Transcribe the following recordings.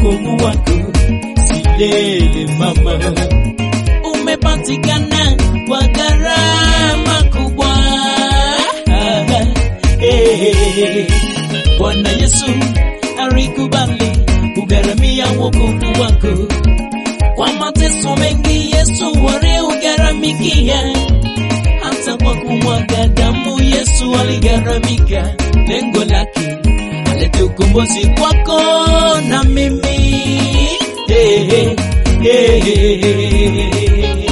wokovu wako silele mama, umepatikana kwa gharama kubwa. Eh, Bwana Yesu alikubali kugharamia wokovu wako kwa mateso mengi. Yesu waliugharamikia hata kwa kumwaga damu Yesu aligharamika, lengo lake alete ukombozi kwako na mimi. Hey, hey, hey, hey.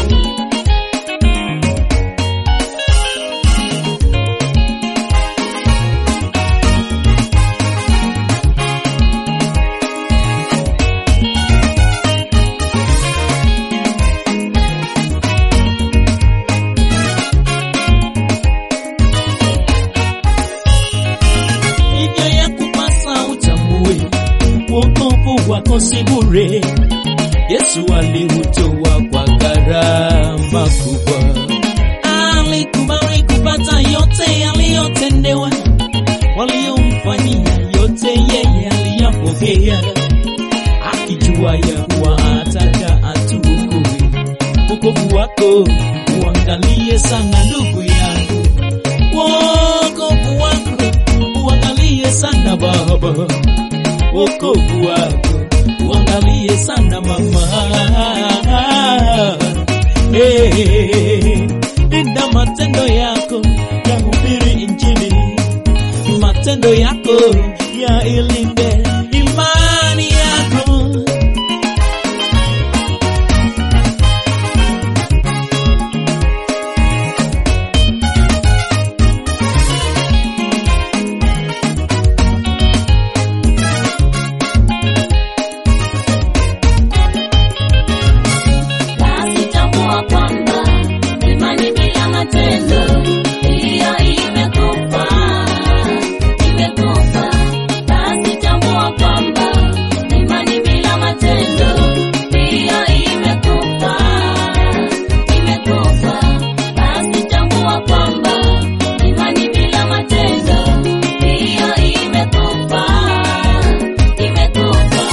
hivyo ya kupasa utambue wokovu wako si bure. Yesu aliutoa kwa gharama kubwa, alikubali kupata yote yaliyotendewa, waliomfanyia yote yeye aliyapokea, akijua ya kuwa ataka atuokoe. Wokovu wako uangalie sana, ndugu yangu, wokovu wako uangalie sana baba, wokovu wako uangalie sana mama. Hey, linda matendo yako ya hubiri Injili, matendo yako ya ilinde imani yako. Basi tambua kwamba imani bila matendo hiyo imekufa, imekufa. Basi tambua kwamba imani bila matendo hiyo imekufa, imekufa. Basi tambua kwamba imani bila matendo hiyo imekufa, imekufa.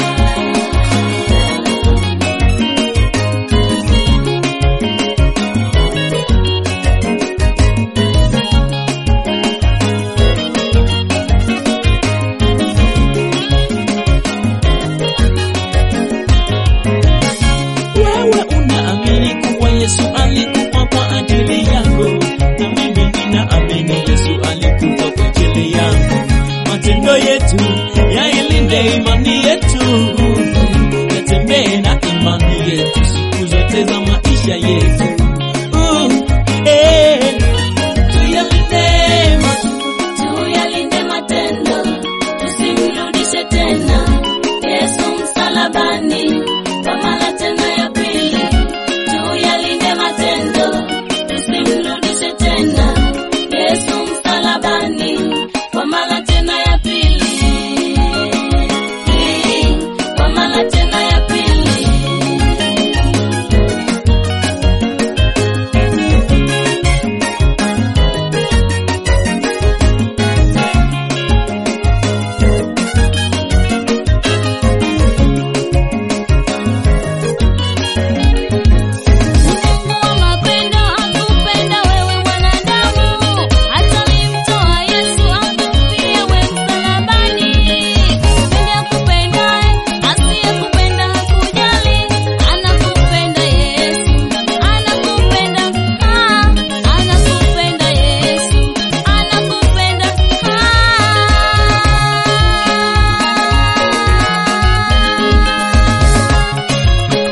Wewe unaamini kuwa Yesu alikufa kwa ajili yangu, na mimi ninaamini Yesu alikufa kwa ajili yangu. Matendo yetu yailinde imani yetu, yatembee na imani yetu siku zote za maisha yetu. Uh, eh, tuyalinde matendo Tuyalinde matendo, tusimrudishe tena Yesu msalabani kwa mara tena ya pili. Tuyalinde matendo, tusimrudishe tena Yesu msalabani kwa mara tena ya pili, kwa mara tena ya pili. Mungu wa mapendo hakupenda wewe mwanadamu, hata alimtoa Yesu akufie wewe msalabani. Mpende akupendaye, asiyekupenda hakujali. Anakupenda Yesu, anakupenda, ah, anakupenda Yesu, anakupenda, ah.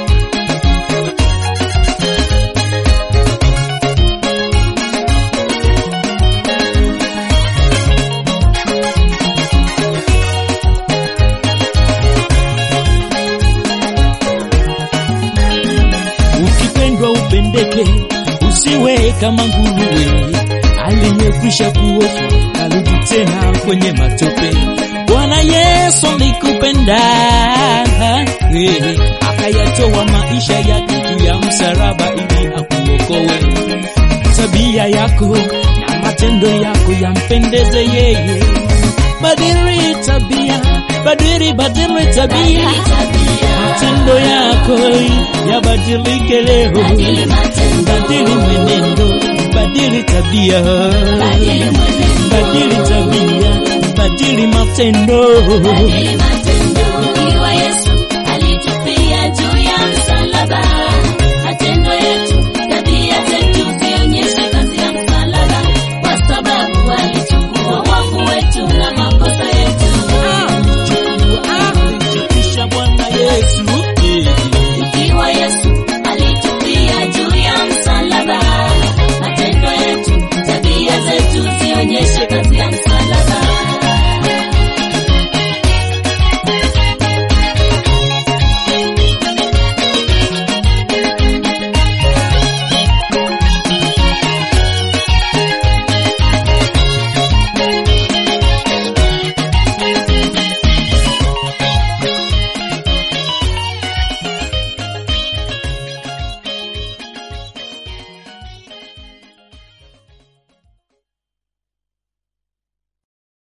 Ukipendwa upendeke, usiwe kama nguruwe aliyekwisha kuoshwa karudi tena kwenye matope. Bwana Yesu alikupenda eh, akayatoa maisha yake juu ya msalaba ili akuokoe. Tabia yako na matendo yako yampendeze yeye, badili tabia badili badili tabia Badili tabia. matendo yako yabadilike leo Badili matendo. badili mwenendo badili tabia Badili mwenendo. badili tabia badili matendo Badili matendo.